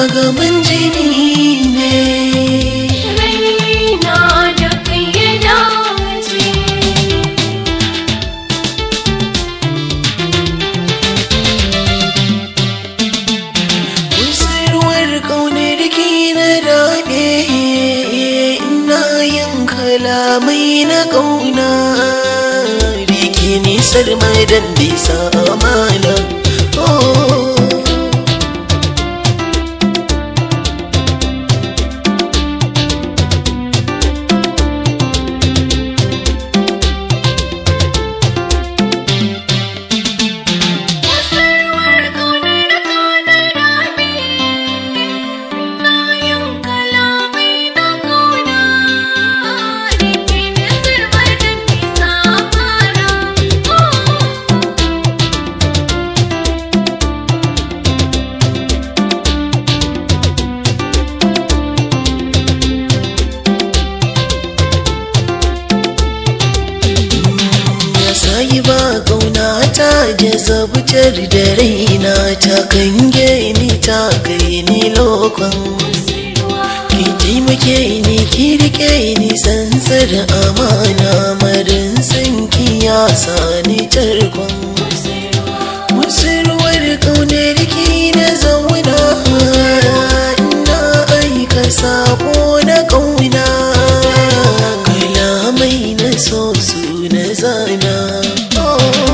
gaban jini ne raina da kai ya dace kusurwar kaunar ki na daɗe ina yin kalamai na ƙauna rike nisar madan bisa amana oh. Kusurwar ƙaunar ka na rabe na yin kalamai na ƙauna rike ni sirbar da nisa fara ya sayi ba ƙauna ta da zabutar da raina ta kange ni ta kai ni lokon ki taimake ni ki rike ni sansar amana marin sanki ya sani tarkon musulwar ƙaunar ki na zauna ina aika sako na ƙauna kalamai na so su na zana oh.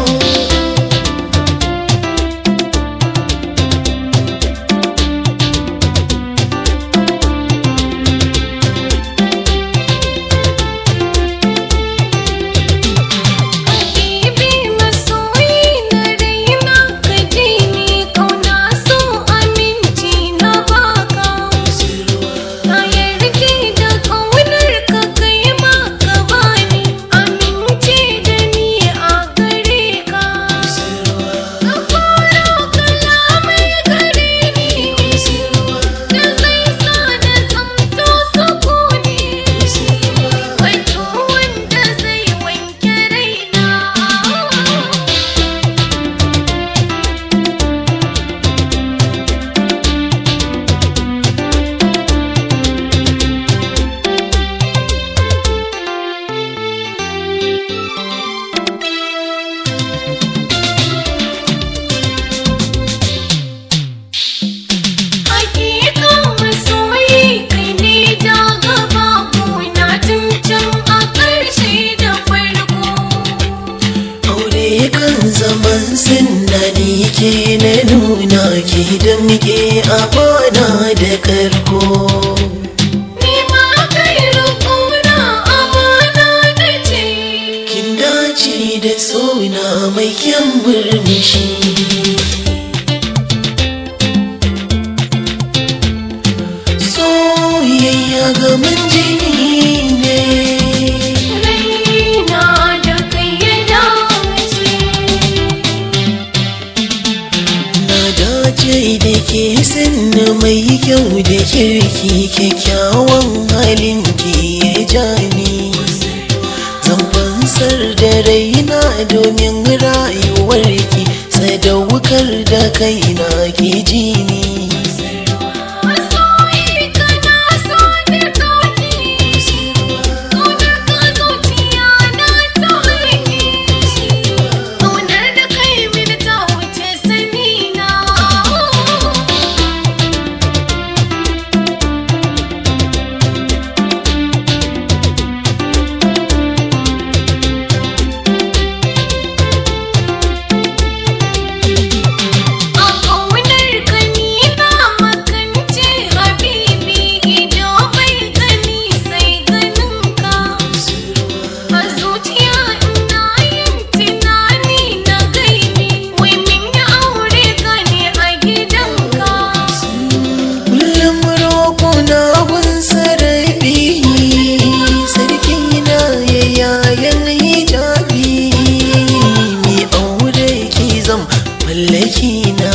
Habibi masoyi na raina ka ji ni ƙauna so aminci na baka Na yarda da ƙaunar ka kai ma ka bani amince da ni a gare ka Ka fara kalamai gare ni da zai sa na zamto sukuni Wato wanda zai wanke raina Hakika masoyi kai ne da gaba na tun can a ƙarshe da farko aure kan zaman sinani ke na nuna ki damke a kwana da karko Ni ma kai rukuna amana na ce kin dace da suna mai kyan murmushi soyayya gaban jini ne Raina da kai ya dace na dace da ke sinna mai kyau da kirki kyakkyawan halin ki ya jani zan fansar da raina domin rayuwarki sadaukar da kaina ki ji ni Masoyi kana so da kaki Ƙaunar ka zuciya na ta haiki Ƙaunar da kai mini ta wuce sani na A ƙaunar ka ni na makance habibi ido bai gani sai ganin ka A zuciya ina yin tunani na gaibi wai min yi aure ka ne a gidanka kullum roƙo na gun sarabi sarki na ya yayan hijabi mai aure ki zam mallaki na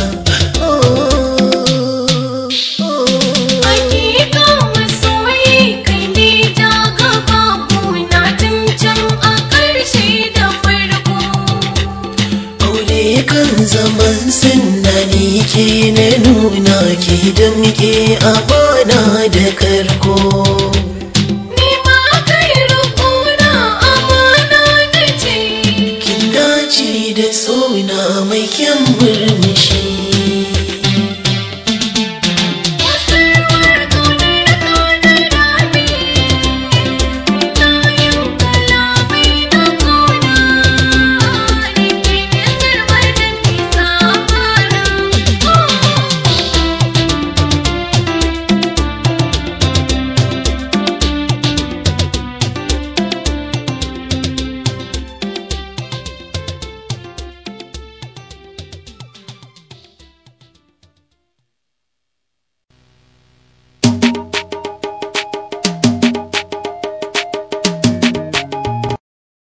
oh, oh. Hakika masoyi kai ne da gaba na tun can a ƙarshe da farko aure kan zaman sunani ke na nuna ke da muke a bana da karko Ni ma kai rukuna amana na ce kin dace da suna mai kyan murmushi